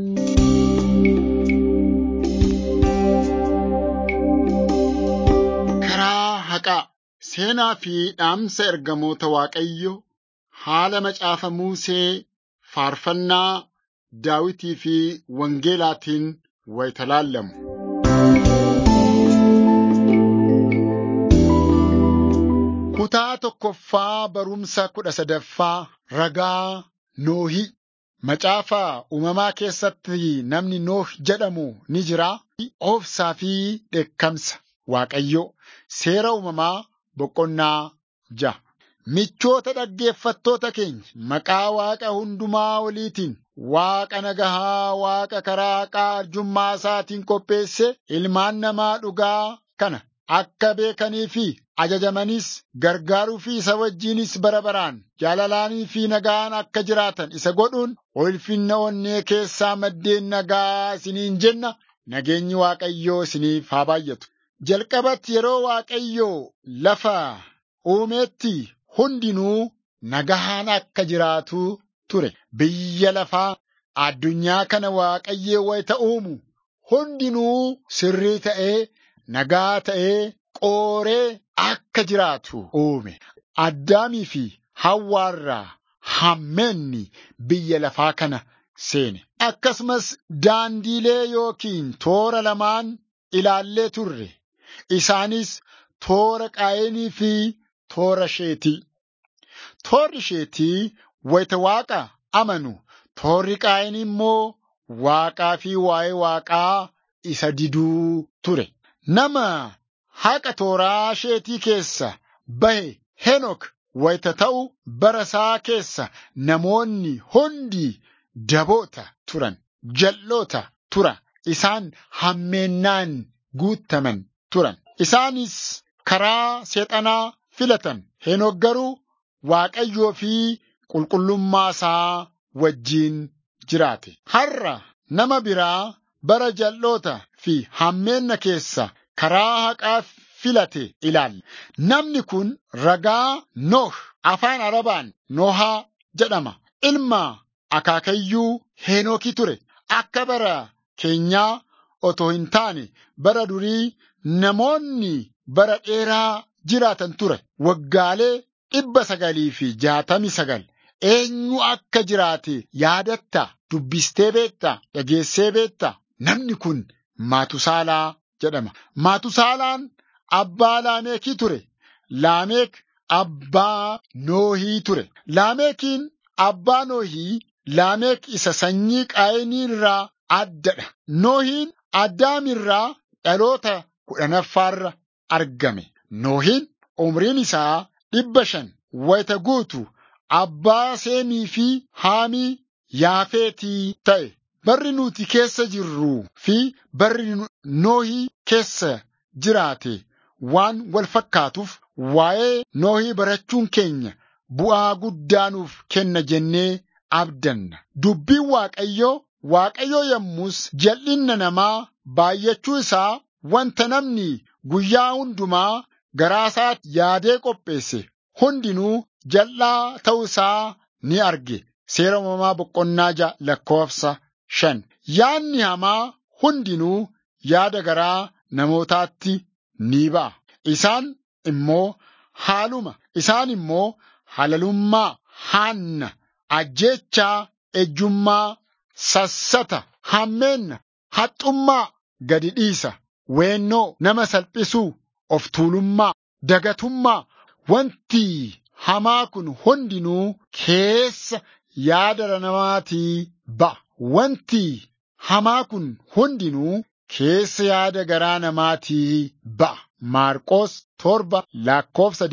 Karaa haqaa seenaa fi dhaamsa ergamoota Waaqayyoo haala macaafa Musee faarfannaa Daawitii fi Wangeelaatiin wayita laallamu. Kutaa tokkoffaa barumsa kudha sadaffaa ragaa Noohii. Macaafa uumamaa keessatti namni Nooh jedhamu ni jira. Oofsaa fi dheekkamsa Waaqayyoo seera uumamaa boqonnaa ja'a. Michoota dhaggeeffattoota keenya maqaa Waaqa hundumaa oliitiin Waaqa nagahaa Waaqa karaa haqaa arjummaa isaatiin qopheesse ilmaan namaa dhugaa kana akka beekanii fi ajajamanis gargaaruu fi isa wajjinis bara baraan jaalalaanii fi nagaan akka jiraatan isa godhuun ulfinna onnee keessaa maddeen nagaa isiniin jenna nageenyi Waaqayyoo isiniif haa baay'atu. Jalqabatti yeroo Waaqayyoo lafa uumeetti hundinuu nagahaan akka jiraatu ture. Biyya lafaa addunyaa kana Waaqayyoo wayita uumu hundinuu sirrii ta'ee nagaa ta'ee qooree akka jiraatu uume. Addaamii fi Hawwaarraa hammeenni biyya lafaa kana seene. Akkasumas daandiilee yookiin toora lamaan ilaallee turre. Isaanis toora qaayinii fi toora sheetii. Toorri sheetii wayita waaqa amanu, toorri qaayinii immoo waaqaa fi waa'ee waaqaa isa diduu ture. Nama haqa tooraa sheetii keessa bahe Henok wayita ta'u bara isaa keessa namoonni hundi daboota turan, jal'oota tura. Isaan hammeennaan guutaman turan. Isaanis karaa seexanaa filatan. Henok garuu Waaqayyoo fi qulqullummaa isaa wajjiin jiraate. Har'a nama biraa bara jal'oota fi hammeenna keessa karaa haqaa filate ilaalla. Namni kun ragaa Nooh afaan Arabaan Nohaa jedhama. Ilma akaakayyuu Heenokii ture. Akka bara keenyaa otoo hin taane bara durii namoonni bara dheeraa jiraatan ture. Waggaalee dhibba sagalii fi jaatamii sagal. Eenyu akka jiraate yaadatta dubbistee beekta dhageessee beekta namni kun Maatusaalaa jedhama. Maatusaalaan abbaa Laameekii ture. Laameek abbaa Noohii ture. Laameekiin abbaa Noohii Laameek isa sanyii qaayinii irraa addadha. Noohiin Addaam irraa dhaloota kudhanaffaarra argame. Noohiin umriin isaa dhibba shan wayita guutu abbaa Seemii fi Haamii Yaafeetii ta'e. Barri nuti keessa jirruu fi barri Noohii keessa jiraate waan wal fakkaatuuf waa'ee Noohii barachuun keenya bu'aa guddaa nuuf kenna jennee abdanna. Dubbiin Waaqayyoo Waaqayyoo yommus jal'inna namaa baay'achuu isaa wanta namni guyyaa hundumaa garaa isaatti yaadee qopheesse hundinuu jal'aa ta'uu isaa ni arge. Seera uumamaa boqonnaa ja'a lakkoofsa shan. Yaadni hamaa hundinuu yaada garaa namootaatti ni ba'a. Isaan immoo haaluma, isaan immoo halalummaa, haanna, ajjeechaa, ejjummaa, sassata, hammeenna, haxxummaa, gadi dhiisa, weennoo, nama salphisuu, of tuulummaa, dagatummaa, wanti hamaa kun hundinuu keessa yaada namaatii ba'a. Wanti hamaa kun hundinuu keessa yaada garaa namaatii ba'a. Maarqos torba lakkoofsa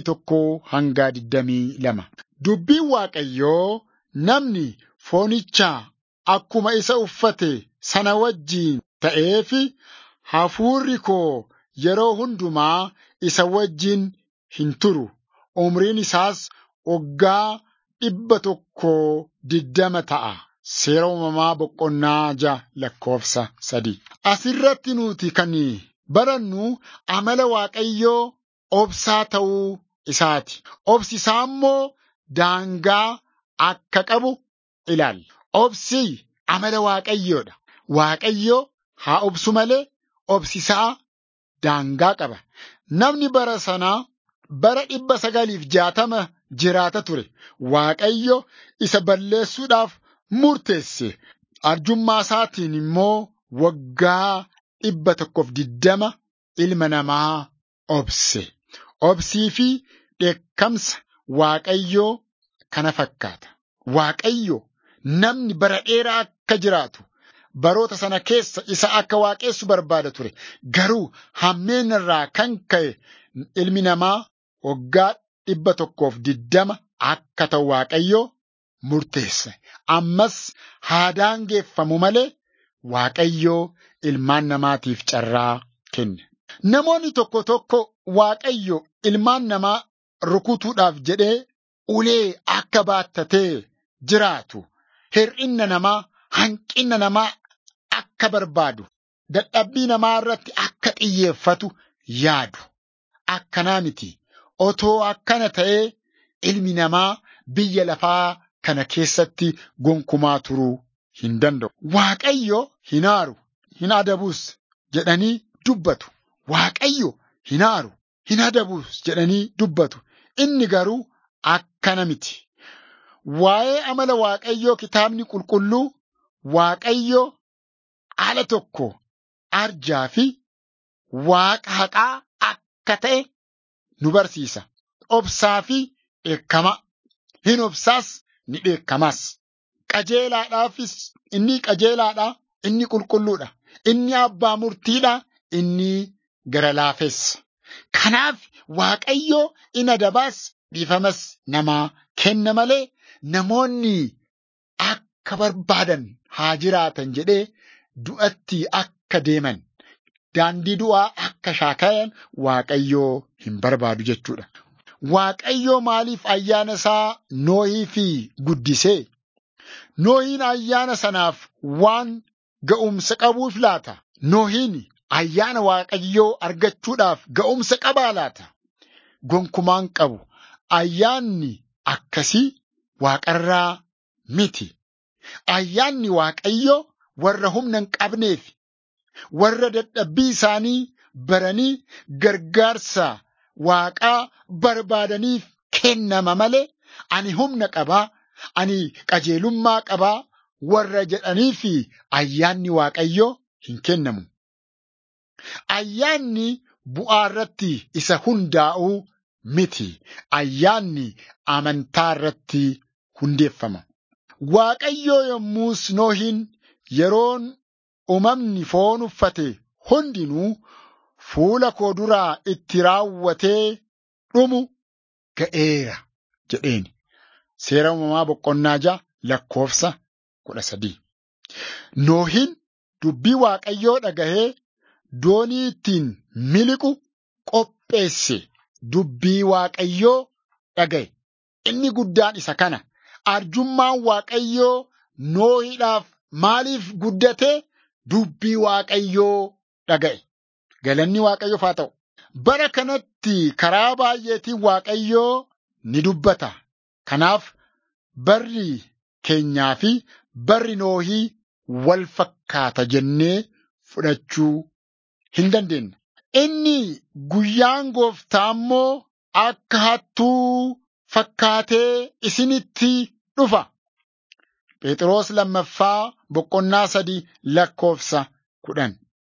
21 hanga 22. Dubbiin Waaqayyoo namni foonichaa akkuma isa uffate sana wajjiin ta'eefi hafuurri koo yeroo hundumaa isa wajjin hin turu. Umriin isaas waggaa dhibba tokko diddama ta'a. Seera uumamaa boqonnaa ja'a lakkoofsa sadii. Asirratti nuti kan barannu amala Waaqayyoo obsaa ta'uu isaati. Obsi isaa immoo daangaa akka qabu ilaalla. Obsi amala waaqayyoodha. Waaqayyoo haa obsu malee obsisaa daangaa qaba. Namni bara sanaa bara dhibba sagaliif jaatama jiraata ture. Waaqayyo isa balleessuudhaaf murteesse. Arjummaa isaatiin immoo waggaa dhibba tokkoof diddama ilma namaa obse. Obsii fi dheekkamsa Waaqayyoo kana fakkaata. Waaqayyo namni bara dheeraa akka jiraatu baroota sana keessa isa akka waaqessu barbaada ture. Garuu hammeen irraa kan ka'e ilmi namaa waggaa dhibba tokkoof diddama akka ta'u Waaqayyoo murteesse. Ammas haa daangeffamu malee Waaqayyoo ilmaan namaatiif carraa kenne. Namoonni tokko tokko Waaqayyo ilmaan namaa rukutuudhaaf jedhee ulee akka baattatee jiraatu hir'inna namaa hanqinna namaa akka barbaadu dadhabbii namaa irratti akka xiyyeeffatu yaadu. Akkanaa miti otoo akkana ta'ee ilmi namaa biyya lafaa kana keessatti gonkumaa turuu hin danda'u. Waaqayyo hin aaru hin adabus jedhanii dubbatu. Waaqayyo hin aaru hin adabus jedhanii dubbatu. Inni garuu akkana miti. Waa'ee amala Waaqayyoo kitaabni qulqulluu Waaqayyo haala tokko arjaa fi waaqa haqaa akka ta'e nu barsiisa. Obsaa fi dheekkama. Hin obsaas ni dheekkamas. Qajeelaadhaafis inni qajeelaadha. Inni qulqulluudha. Inni abbaa murtiidha. Inni gara laafessa. Kanaaf Waaqayyo in adabaas dhiifamas namaa kenna malee namoonni akka barbaadan haa jiraatan jedhee du'atti akka deeman daandii du'aa akka shaakayan Waaqayyoo hin barbaadu jechuudha. Waaqayyoo maaliif ayyaana isaa Noohii fi guddisee? Noohiin ayyaana sanaaf waan ga'umsa qabuuf laata? Noohiin ayyaana Waaqayyoo argachuudhaaf ga'umsa qabaa laata? Gonkumaan qabu. Ayyaanni akkasii waaqarraa miti. Ayyaanni Waaqayyoo warra humna hin qabneef, warra dadhabbii isaanii baranii gargaarsa waaqaa barbaadaniif kennama malee ani humna qabaa, ani qajeelummaa qabaa warra jedhaniif ayyaanni Waaqayyoo hin kennamu. Ayyaanni bu'aa irratti isa hundaa'uu miti. Ayyaanni amantaa irratti hundeeffama. Waaqayyoo yommus Noohin yeroon uumamni foon uffate hundinuu fuula koo duraa itti raawwatee dhumu ga'eera jedheen. Seera uumamaa boqonnaa ja'a lakkoofsa kudha sadii. Noohin dubbii Waaqayyoo dhagahee doonii ittiin miliqu qopheesse. Dubbii Waaqayyoo dhagaye. Inni guddaan isa kana. Arjummaan Waaqayyoo Noohiidhaaf maaliif guddate? Dubbii Waaqayyoo dhaga'e. Galanni Waaqayyoof haa ta'u. Bara kanatti karaa baay'eetiin Waaqayyoo ni dubbata. Kanaaf barri keenyaa fi barri Noohii wal fakkaata jennee fudhachuu hin dandeenye. Inni guyyaan gooftaa immoo akka hattuu fakkaatee isinitti dhufa. Phexros lammaffaa boqonnaa sadii lakkoofsa kudhan.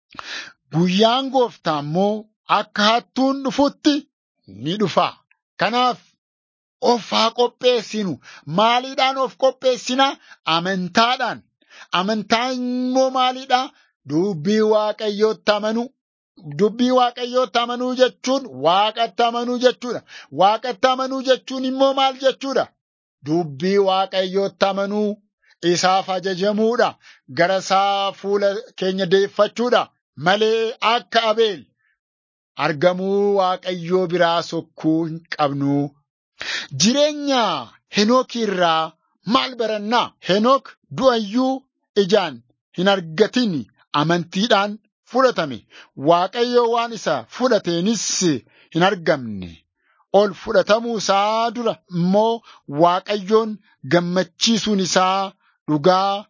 Guyyaan gooftaa immoo akka hattuun dhufutti ni dhufa. Kanaaf of haa qopheessinu. Maaliidhaan of qopheessina? Amantaadhaan. Amantaan immoo maalidha? Dubbii Waaqayyootti amanuu. Dubbii Waaqayyootti amanuu jechuun Waaqatti amanuu jechuudha. Waaqatti amanuu jechuun immoo maal jechuudha? Dubbii Waaqayyootti amanuu isaaf ajajamuudha. Gara isaa fuula keenya deeffachuudha. Malee akka Abeel argamuu Waaqayyoo biraa sokkuu hin qabnu. Jireenya Henook irraa maal barannaa? Henook du'ayyuu ijaan hin argatin amantiidhaan fudhatame. Waaqayyo waan isa fudhateenis hin argamne. Ol fudhatamuu isaa dura immoo Waaqayyoon gammachiisuun isaa dhugaa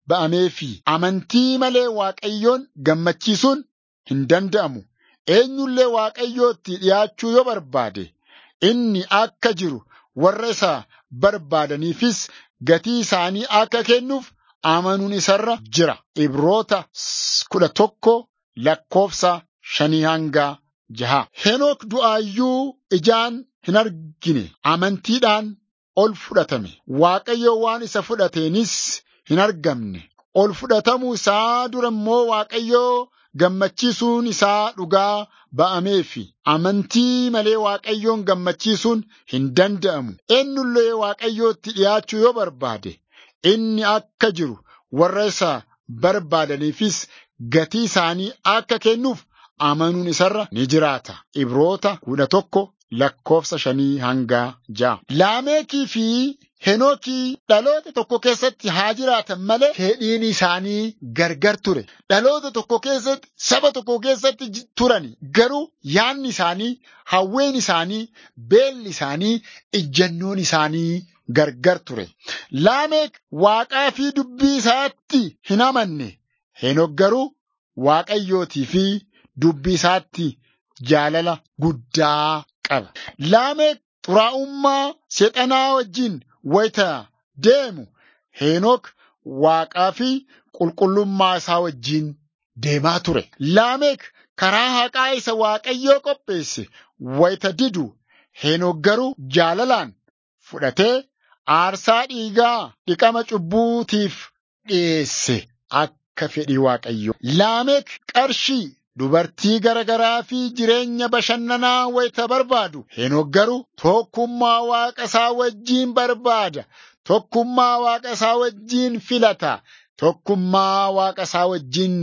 ba'ameefi amantii malee Waaqayyoon gammachiisuun hin danda'amu. Eenyullee Waaqayyootti dhiyaachuu yoo barbaade inni akka jiru warra isa barbaadaniifis gatii isaanii akka kennuuf amanuun isarra jira. Ibroota kudha tokko lakkoofsa shanii hanga jaha. Henook du'aayyuu ijaan hin argine amantiidhaan ol fudhatame. Waaqayyo waan isa fudhateenis hin argamne. Ol fudhatamuu isaa dura immoo Waaqayyoo gammachiisuun isaa dhugaa ba'ameefi amantii malee Waaqayyoon gammachiisuun hin danda'amu. Eenyullee Waaqayyootti dhiyaachuu yoo barbaade inni akka jiru warra isa barbaadaniifis gatii isaanii akka kennuuf amanuun isarra ni jiraata. Ibroota kudha tokko lakkoofsa shanii hanga ja'a. Laameekii fi Henookii dhaloota tokko keessatti haa jiraatan malee fedhiin isaanii gargar ture. Dhaloota tokko keessatti saba tokko keessatti turan garuu yaanni isaanii, hawween isaanii, beelli isaanii, ijjannoon isaanii gargar ture. Laameek waaqaa fi dubbii isaatti hin amanne. Henook garuu waaqayyootii fi dubbii isaatti jaalala guddaa qaba. Laameek xuraa'ummaa seexanaa wajjin wayita deemu Henook waaqaa fi qulqullummaa isaa wajjin deemaa ture. Laameek karaa haqaa isa waaqayyoo qopheesse wayita didu Henook garuu jaalalaan fudhatee aarsaa dhiigaa dhiqama cubbuutiif dhiyeesse akka fedhii waaqayyoo. Laameek qarshii dubartii garagaraa fi jireenya bashannanaa wayita barbaadu. Henook garuu tokkummaa waaqa isaa wajjiin barbaada. Tokkummaa waaqa isaa wajjiin filata. Tokkummaa waaqa isaa wajjiin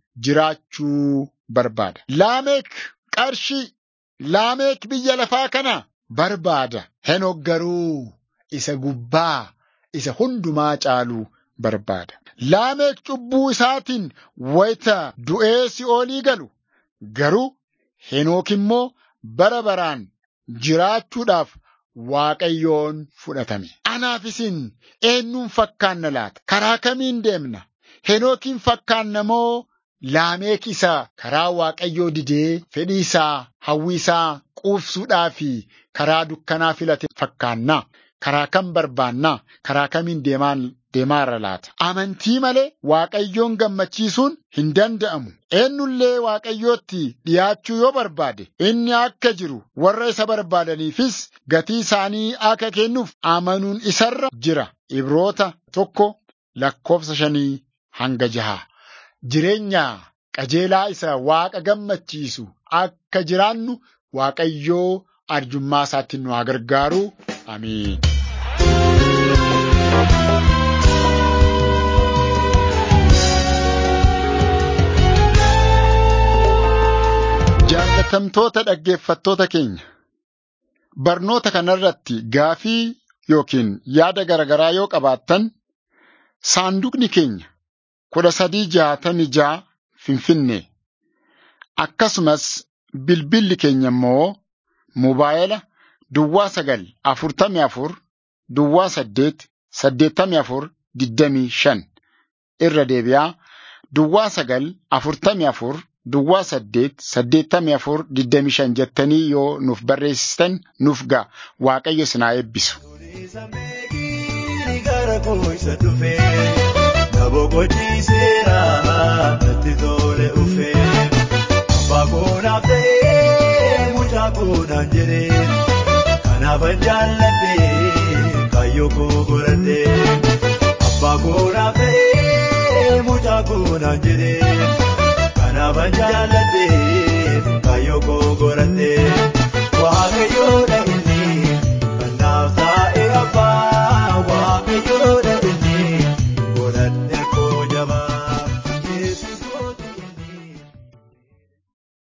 jiraachuu barbaada. Laameek qarshii. Laameek biyya lafaa kana barbaada. Henook garuu isa gubbaa isa hundumaa caalu barbaada. Laameek cubbuu isaatiin wayita du'ee si'oolii galu garuu Henook immoo bara baraan jiraachuudhaaf Waaqayyoon fudhatame. Anaaf isin eenyuun fakkaanna laata? Karaa kamiin deemna? Henookiin fakkaanna moo Laameek isa karaa Waaqayyoo didee fedhii isaa hawwii isaa quufsuudhaa fi karaa dukkanaa filate fakkaanna? Karaa kam barbaanna? Karaa kamiin deemaan deemaarra laata? Amantii malee Waaqayyoon gammachiisuun hin danda'amu. Eenyullee Waaqayyootti dhiyaachuu yoo barbaade inni akka jiru warra isa barbaadaniifis gatii isaanii akka kennuuf amanuun isarra jira. Ibroota tokko lakkoofsa shanii hanga jaha. Jireenya qajeelaa isa Waaqa gammachiisu akka jiraannu Waaqayyoo arjummaa isaatti nu haa gargaaru. Amiin. Jaallatamtoota dhaggeeffattoota keenya barnoota kanarratti gaafii yookiin yaada garaagaraa yoo qabaattan saanduqni keenya kudha sadii jaatamii ja'a Finfinnee akkasumas bilbilli keenya immoo mobaayila duwwaa sagal afurtamii afur duwwaa saddeet saddeettamii afur digdamii shan irra deebi'aa duwwaa sagal afurtamii afur duwwaa saddeet saddeettamii afur digdamii shan jettanii yoo nuuf barreessitan nuuf ga'a waaqayyo sinaa eebbisu. Natti tole ufee abbaa koonaaf ta'ee mucaa koonaan jedhee kanaafan jaalladhee kaayyoo koo godhadhee abbaa koonaaf ta'ee mucaa koonaan jedhee kanaafan jaalladhee kaayyoo koo godhadhee.